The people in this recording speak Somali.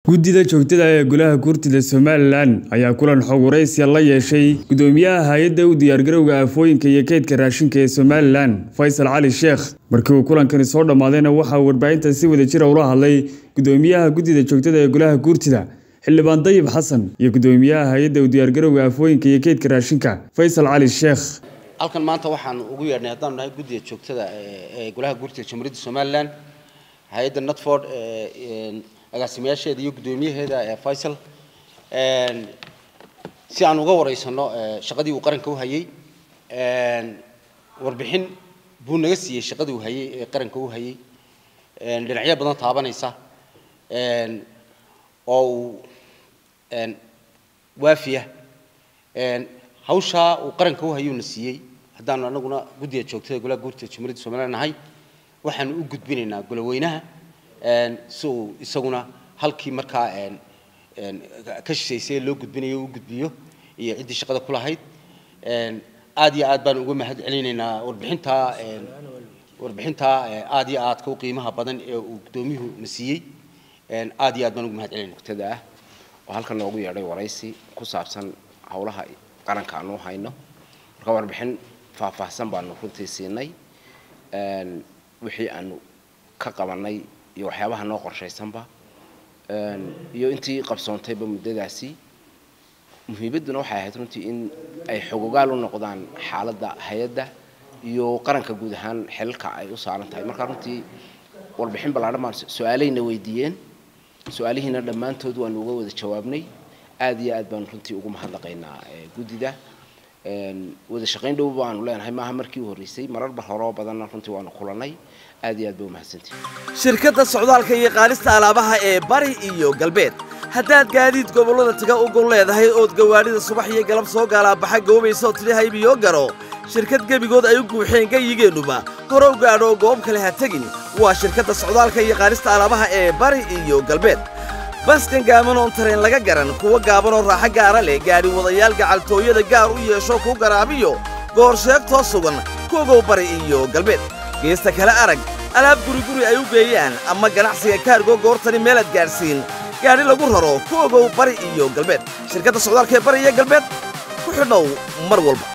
guddida joogtada ee golaha guurtida somalilan ayaa kulan xog waraysiya la yeeshay gudoomiyaha hay-adda u diyaargarowga aafooyinka iyo keydka raashinka ee somalilan faysal cali sheekh markii uu kulankani soo dhammaadayna waxaa warbaahinta si wada jira ula hadlay gudoomiyaha guddida joogtada ee golaha guurtida xildhibaan dayib xasan iyo gudoomiyaha hay-adda u diyaargarowga aafooyinka iyo keydka raashinka faysal cali sheekh halkan maanta waxaan ugu yeedhnay haddaanu nahay guddiga joogtada ee golaha guurtida jamhuuriyadda somalilan hay-adda notford agaasimayaasheeda iyo guddoomiyaheeda ee faysal si aan uga wareysano shaqadii uu qaranka u hayay warbixin buu naga siiyey shaqadii uu hayay ee qaranka u hayay dhinacyo badan taabanaysa oo uu waafiya hawshaa uu qaranka u hayuu na siiyey haddaanu anaguna guddiga joogtada golaha guurtida jamhuuriyadda somaliland nahay waxaanu u gudbinaynaa goloweynaha si uu isaguna halkii markaa ka shishaysay loo gudbinayo u gudbiyo iyo ciddii shaqada ku lahayd aad iyo aad baan uga mahad celinaynaa warbixintaa warbixintaa aad iyo aadka u qiimaha badan ee uu guddoomiyuhu na siiyey aad iyo aad baan uga mahad celinayna joogtada ah oo halkan noogu yeedhay waraysi ku saabsan howlaha qaranka aanu hayno marka warbixin faahfaahsan baanu runtii siinay wixii aanu ka qabanay iyo waxyaabaha noo qorshaysanba iyo intii qabsoontayba muddadaasi muhiimadduna waxay ahayd runtii in ay xogogaal u noqdaan xaaladda hay-adda iyo qaranka guud ahaan xelalka ay u saaran tahay marka runtii warbixin ballaadhan baan su-aalayna weydiiyeen su-aalihiina dhammaantood waanu uga wada jawaabnay aad iyo aad baanu runtii ugu mahadnaqaynaa guddida wada shaqayn dhow baanu leenahay maaha markii u horreysay mararba horoo badanna runtii waanu kulannay aad iyo aad bay umahadsantihi shirkadda socdaalka iyo qaadista alaabaha ee bari iyo galbeed haddaad gaadiid gobollada taga u gol leedahay ood gawaadhida subax iyo galab soo gaalaabaxa goobaysa oo tidhi haybiyo garo shirkad gebigood ay u guuxeen gayigeennuba hore u gaadho goob kale ha tegin waa shirkadda socdaalka iyo qaadista alaabaha ee bari iyo galbeed baskan gaaban oon tareen laga garan kuwa gaaban oo raaxo gaara leh gaadhi wadayaal gacaltooyada gaar u yeesho kuu garaabiyo goor sheegtoo sugan kuogow bari iyo galbeed geesta kale arag alaab guriguri ay u geeyaan ama ganacsiga kaargo goortani meelaad gaadhsiin gaadhi lagu raro ku ogow bari iyo galbeed shirkadda socdaalka ee bari iyo galbeed ku xidhow mar walba